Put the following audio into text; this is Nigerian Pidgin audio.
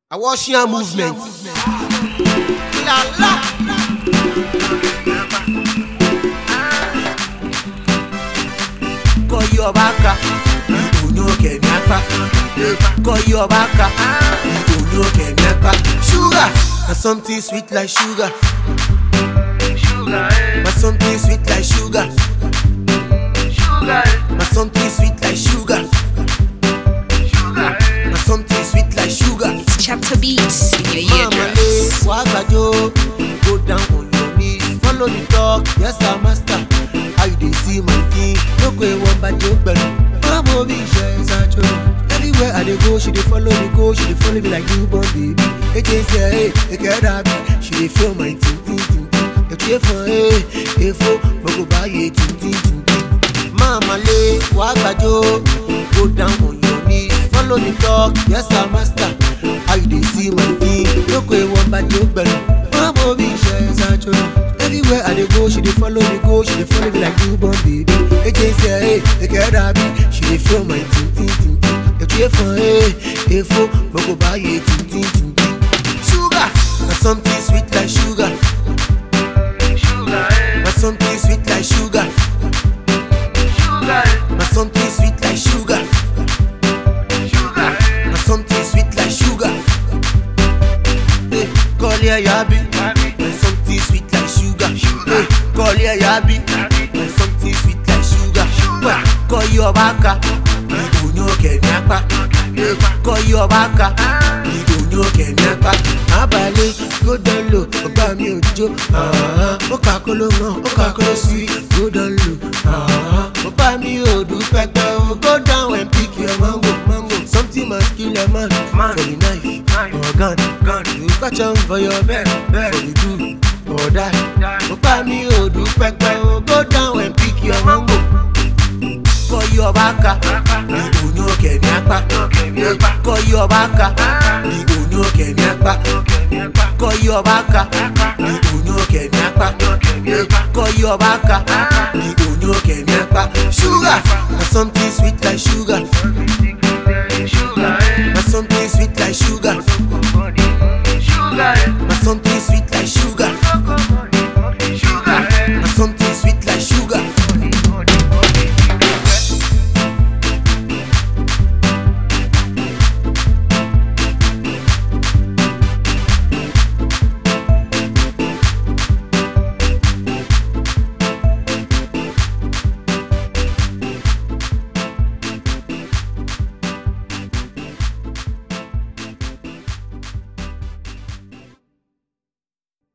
Awashian movement. La la. Kọyọ baka, ìdùnnú kẹ̀mí apá. Kọyọ baka, ìdùnnú kẹ̀mí apá. Sugar, na something sweet like sugar. Na something sweet like sugar. Na something sweet like sugar. Na something sweet like sugar. It's chapter beats in your Mama eardrums. le wagajo, go down on your knees, follow the talk, yes sir master. How you dey see my thing? No go one bad joke, but Mama be sure is a joke. Anywhere I dey go, she dey follow me go, she dey follow me like newborn baby. Eje say hey, eke dabi, she dey feel my ting ting ting ting. Eke fun hey, efo, mo go buy ye ting ting ting ting. Mama le wagajo, go down on your knees, follow the talk, yes sir master. How you dey see my thing? No go one bad joke, but Mama be sure is a joke. Everywhere I dey go, she dey follow me go, she dey follow me like newborn baby. Eje say hey, eke dabi, she dey feel my ting ting ting ting. Eke fun hey, efo, mo go buy ye ting ting ting ting. Sugar, na something sweet like sugar. Na something sweet like sugar. Na something sweet like sugar. Na something sweet like sugar. Hey, call here yabi. Na something sweet like sugar. Hey, call here yabi. Na something sweet like sugar. Well, call your baka. Ìdùnnú kẹ̀mí apá. Hey, Call your baka. Ìdùnnú kẹ̀mí apá. Abalẹ̀ go down low, ọba mi ò jó. Ah, Ó kà kóló mọ́, ó kà kóló sí. Go down low. Ah, Ọba mi ò dúpẹ́ pẹ́ o. Go down and pick your mango, mango. Something must kill a man. man. For the knife, or gun, gun. You catch am for your bed, bed. For the do or die. Ọba mi ò dúpẹ́ pẹ́ o. Go down and pick your mango. Kọyọ baka, ìdùnnú kẹ̀mí apá. Kọyọ baka, ìdùnnú kẹ̀mí apá. Kọyọ baka, ìdùnnú kẹ̀mí apá. Kọyọ baka, ìdùnnú kẹ̀mí apá. Sugar, na something sweet like sugar. Na something sweet like sugar. Na something sweet